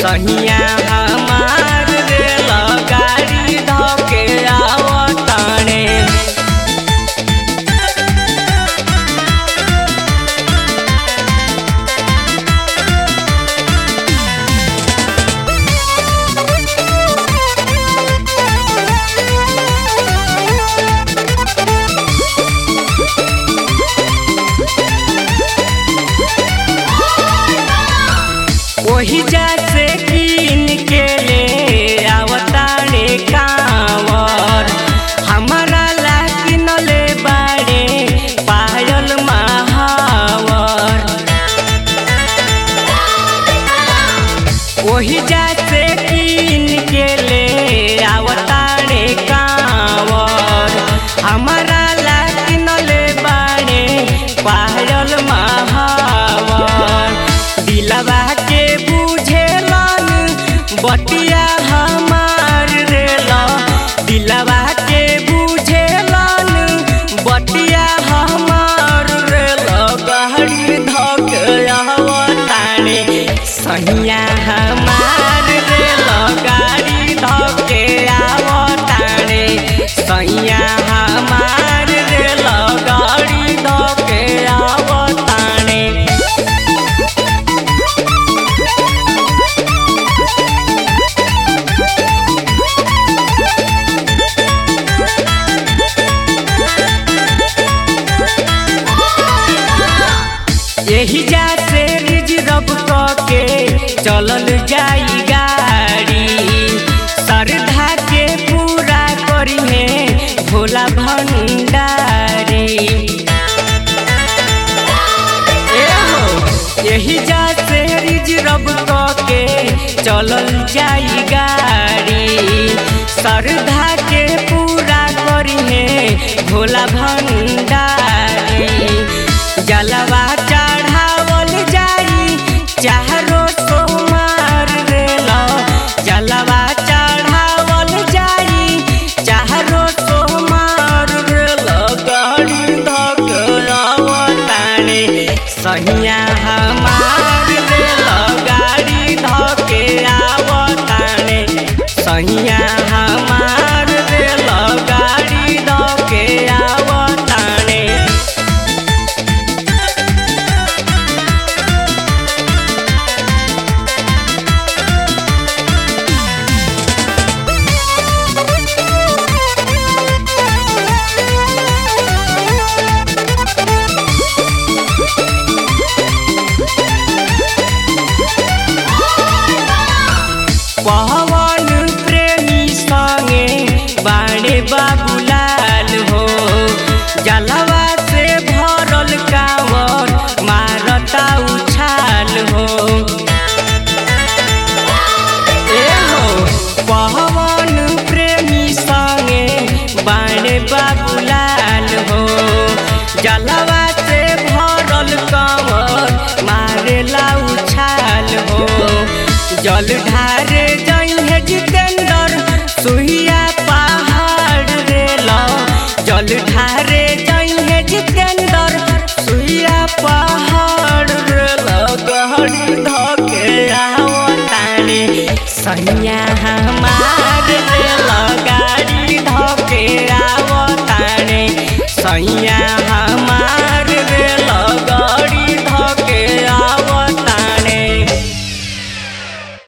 सहिया हमार रेल गाड़ी धके आवताणे ओही जा से कीन के ले आवताणे कांवर हमारा ला किनले बाड़े पायल महावर ओही जा से कीन के ले आवताणे कांवर हमारा ला किनले बाड़े पायल महावर दिलवा के बुझेलन बतिया हमार रेल दिलवा के बुझेलन बतिया हमार रेल गाड़ी धक आवताणे सहिया हमार रेल गाड़ी धके आवताणे सहिया हमार रेल गाड़ी धके आवताणे यही जा से रिजर्व के चलल जाई गाड़ी सरधा के पूरा करिहे भोला भंडारी ए हो यही जा से रिजर्व के चलल जाई गाड़ी सरधा के पूरा करिहे भोला भंडारी जलवा चढ़ावल जाई चारो सोमार रेल जलवा चढ़ावल जाई चारो सोमार रेल गाड़ी धक आवताणे सहिया हमार रेल गाड़ी धके आवताणे सहिया हमार रेल गाड़ी धके आवताणे पवन प्रेमी संगे बाणे बाबूलाल हो जलवा से भरल कांवर मारता उछाल हो ए हो पवन प्रेमी संगे बाणे बाबूलाल हो जलवा से भरल कांवर मारेला उछाल हो जल ढारे जइहे जितेंद्र सुहिया पहाड़ रेल जल ढारे जइहे जितेंद्र सुहिया पहाड़ रेल गहरी धके आवताने सैया हम